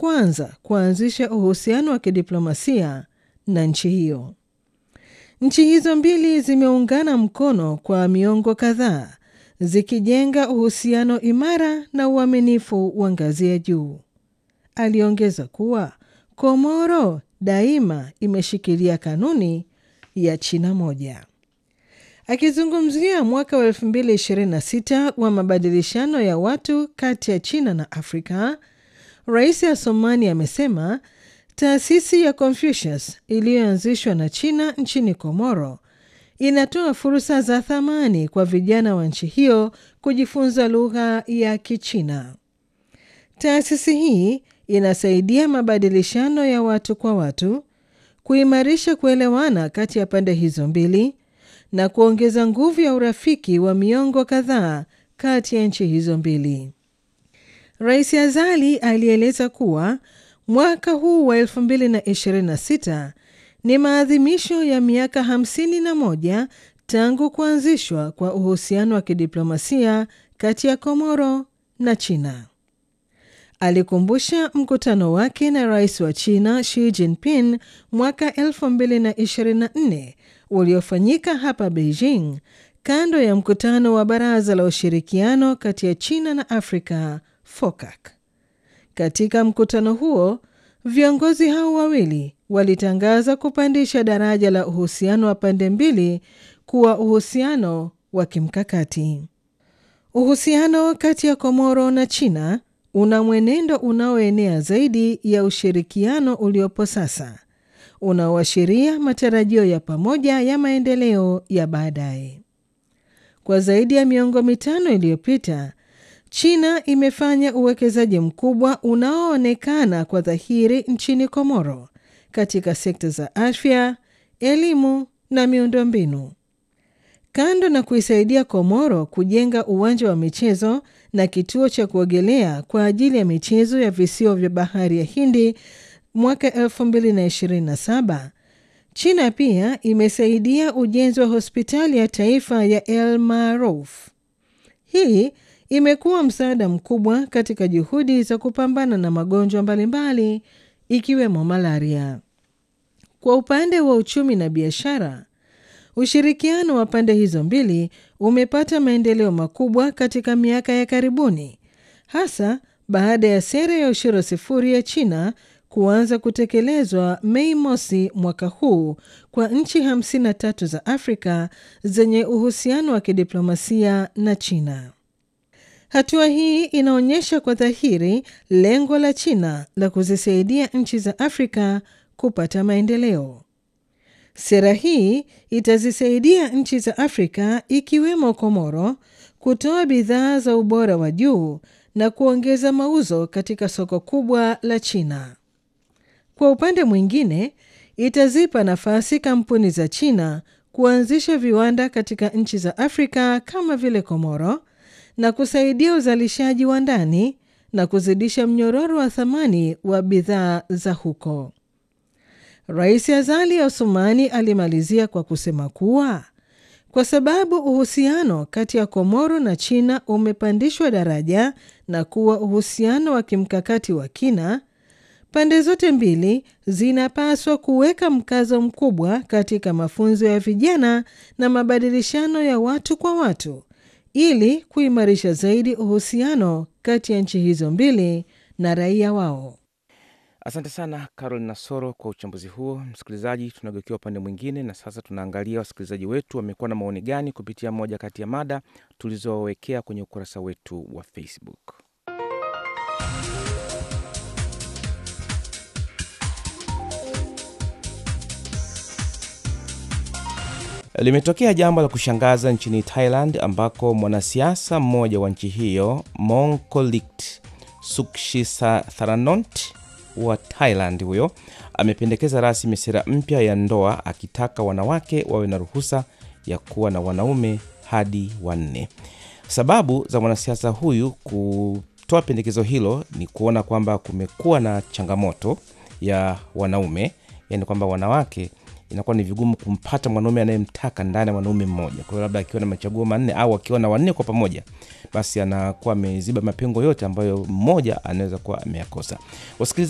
kwanza kuanzisha uhusiano wa kidiplomasia na nchi hiyo. Nchi hizo mbili zimeungana mkono kwa miongo kadhaa zikijenga uhusiano imara na uaminifu wa ngazi ya juu. Aliongeza kuwa Komoro daima imeshikilia kanuni ya China moja. Akizungumzia mwaka wa 2026 wa mabadilishano ya watu kati ya China na Afrika, Rais Assoumani amesema taasisi ya Confucius iliyoanzishwa na China nchini Komoro inatoa fursa za thamani kwa vijana wa nchi hiyo kujifunza lugha ya Kichina. Taasisi hii inasaidia mabadilishano ya watu kwa watu, kuimarisha kuelewana kati ya pande hizo mbili na kuongeza nguvu ya urafiki wa miongo kadhaa kati ya nchi hizo mbili. Rais Azali alieleza kuwa mwaka huu wa 2026 ni maadhimisho ya miaka 51 tangu kuanzishwa kwa uhusiano wa kidiplomasia kati ya Komoro na China. Alikumbusha mkutano wake na rais wa China Xi Jinping mwaka 2024 uliofanyika hapa Beijing kando ya mkutano wa Baraza la Ushirikiano kati ya China na Afrika FOCAC. Katika mkutano huo, viongozi hao wawili walitangaza kupandisha daraja la uhusiano wa pande mbili kuwa uhusiano wa kimkakati. Uhusiano kati ya Komoro na China una mwenendo unaoenea zaidi ya ushirikiano uliopo sasa, unaoashiria matarajio ya pamoja ya maendeleo ya baadaye. Kwa zaidi ya miongo mitano iliyopita, China imefanya uwekezaji mkubwa unaoonekana kwa dhahiri nchini Komoro katika sekta za afya, elimu na miundombinu. Kando na kuisaidia Komoro kujenga uwanja wa michezo na kituo cha kuogelea kwa ajili ya michezo ya visiwa vya bahari ya Hindi mwaka 2027, China pia imesaidia ujenzi wa hospitali ya taifa ya El Marouf. Hii imekuwa msaada mkubwa katika juhudi za kupambana na magonjwa mbalimbali ikiwemo malaria. Kwa upande wa uchumi na biashara, ushirikiano wa pande hizo mbili umepata maendeleo makubwa katika miaka ya karibuni, hasa baada ya sera ya ushuru sifuri ya China kuanza kutekelezwa Mei mosi mwaka huu kwa nchi 53 za Afrika zenye uhusiano wa kidiplomasia na China. Hatua hii inaonyesha kwa dhahiri lengo la China la kuzisaidia nchi za Afrika kupata maendeleo. Sera hii itazisaidia nchi za Afrika ikiwemo Komoro kutoa bidhaa za ubora wa juu na kuongeza mauzo katika soko kubwa la China. Kwa upande mwingine, itazipa nafasi kampuni za China kuanzisha viwanda katika nchi za Afrika kama vile Komoro na kusaidia uzalishaji wa ndani na kuzidisha mnyororo wa thamani wa bidhaa za huko. Rais Azali Assoumani alimalizia kwa kusema kuwa kwa sababu uhusiano kati ya Komoro na China umepandishwa daraja na kuwa uhusiano wa kimkakati wa kina, pande zote mbili zinapaswa kuweka mkazo mkubwa katika mafunzo ya vijana na mabadilishano ya watu kwa watu ili kuimarisha zaidi uhusiano kati ya nchi hizo mbili na raia wao. Asante sana Carol Nasoro kwa uchambuzi huo. Msikilizaji, tunageukia upande mwingine na sasa tunaangalia wasikilizaji wetu wamekuwa na maoni gani kupitia moja kati ya mada tulizowawekea kwenye ukurasa wetu wa Facebook. Limetokea jambo la kushangaza nchini Thailand ambako mwanasiasa mmoja wa nchi hiyo Mongkolit Sukshisathranont wa Thailand huyo amependekeza rasmi sera mpya ya ndoa akitaka wanawake wawe na ruhusa ya kuwa na wanaume hadi wanne. Sababu za mwanasiasa huyu kutoa pendekezo hilo ni kuona kwamba kumekuwa na changamoto ya wanaume, yani kwamba wanawake inakuwa ni vigumu kumpata mwanaume anayemtaka ndani ya mwanaume mmoja. Kwa hiyo labda akiwa na machaguo manne au akiwa na wanne kwa pamoja, basi anakuwa ameziba mapengo yote ambayo mmoja anaweza kuwa ameyakosa. Wasikilizaji